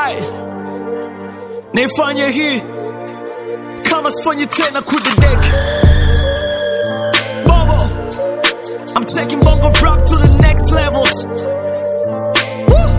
Alright, nifanye hii kama sifanyi tena kudedeki Bobo, I'm taking bongo rap to the next levels. Woo!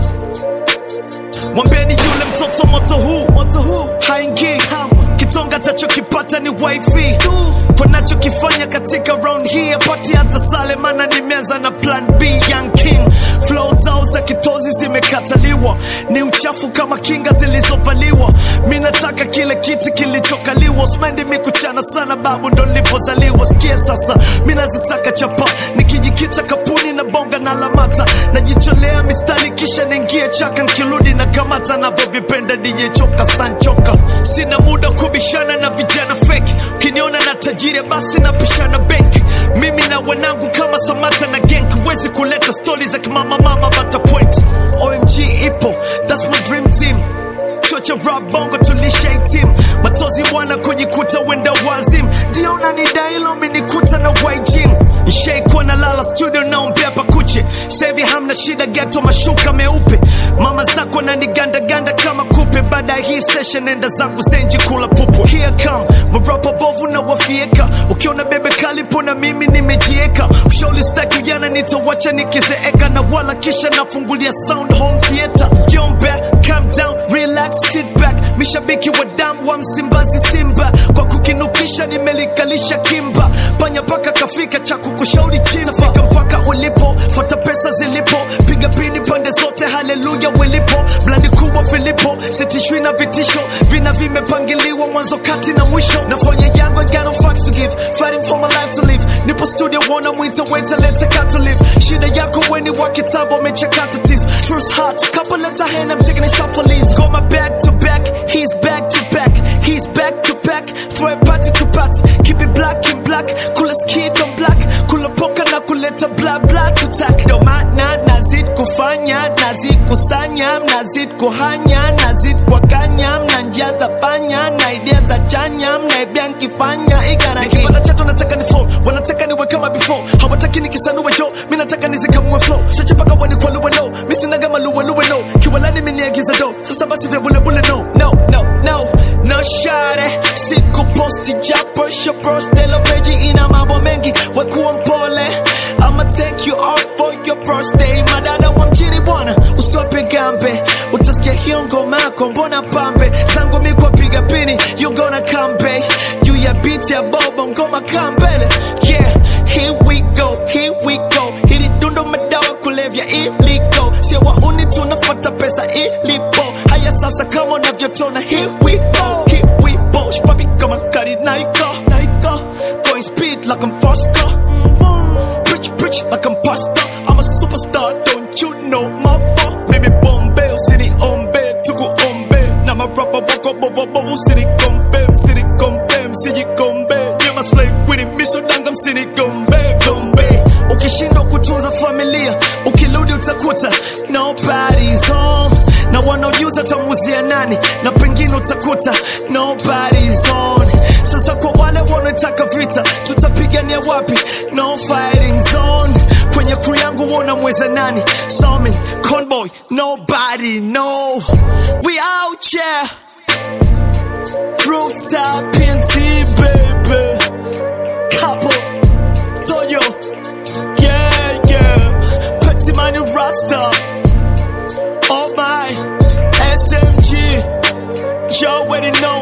Mwambieni yule mtoto moto huu moto huu haingii kitonga tachokipata ni wifi kwa nachokifanya katika round hii apati hata sale mana nimeanza na plan b young king flow zao za kitozi zimekataliwa ni uchafu kama kinga zilizovaliwa mi nataka kile kiti kilichokaliwa smendi mi kuchana sana babu ndo nilipozaliwa sikie sasa mi nazisaka chapa nikijikita kapuni na bonga na lamata najicholea mistari kisha ningie chaka nkirudi na kamata navyovipenda dijechoka sanchoka sina muda kubishana na vijana feki ukiniona na tajiri basi napishana benki mimi na wanangu kama samata na genk huwezi kuleta stori za kimama mama bata point omg ipo thats my dream team chuo cha rap bongo tulisha team matozi bwana kujikuta wenda wazim ndio unanidailo umenikuta na wajim ishaikuwa na lala studio naombea pakuche sevi hamna shida geto mashuka meupe mama zako nanigandaganda kama kupe baada ya hii session enda zangu zenji kula pupu here come marapa bovu na wafieka ukiona bebe kalipo na mimi nimejieka ushauri staki ujana nitawacha nikizeeka na wala kisha nafungulia sound home theater yombe calm down relax sit back mishabiki wa damu wa msimbazi simba kwa kukinukisha nimelikalisha kimba panya paka kafika cha kukushauri chimba fika mpaka ulipo fuata pesa zilipo piga pini pande zote haleluya wilipo blandi kubwa filipo sitishwi na vitisho vina vimepangiliwa mwanzo kati na mwisho nafanya yangu I got no fucks to give fighting for my life to live nipo studio wona mwita weta lete cut to live shida yako weni wa kitabu amechakata tizo first heart couple letter hand I'm taking a shot for Lee's go my back to back he's back to back he's back to back throw a party to party keep it black in black kula skid on black kula poka na kuleta bla bla to tack ndo maana nazid kufanya nazid kusanya mnazid kuhanya nazid kwakanya mnanjaza panya na idea za chanya mnaibia nkifanya igaragipata chato nataka ni flow wanataka niwe kama before hawataki nikisanue jo mi nataka nizikamue flow sache paka wanikwaluwe no mi sinaga maluweluwe no kiwalani miniagiza do sasa basi vya bulebule no no no no no share siku posti japo shopostelo peji ina mambo mengi wekuwa mpole I'ma take you out for your birthday madada wa mjini bwana usiwape gambe utasikia hiyo ngoma yako mbona pambe zangu mikwa piga pini you gonna come back juu ya beat ya bobo ngoma kambele yeah here we go here we go hili dundo madawa kulevya iliko sio wauni tunafuata pesa ilipo haya sasa kama unavyotona here we go here we go shpapi kama kari naiko naiko going speed like I'm Fosco Preach, preach like I'm pasta. I'm a superstar, don't you know my fault? Mimi Bombay, city ombe, tuku ombe. Na marapa wako bovo bovo, city kombe, city kombe, msiji kombe. Yeah, my slave with it, miso dangam, city gombe, gombe. Ukishindwa kutunza familia, ukirudi utakuta nobody's home. Na wanaojuza tamuzia nani, na pengine utakuta nobody's on. Sasa kwa wale wanaotaka vita, tutapigania wapi? No fighting zone. Kwenye crew yangu wona mweza nani? Salmin, Conboy, nobody know. We out here. Rooftop PNT, baby. Couple, Toyo, yeah, yeah. Petit Mani Rasta. Oh my, SMG. You already know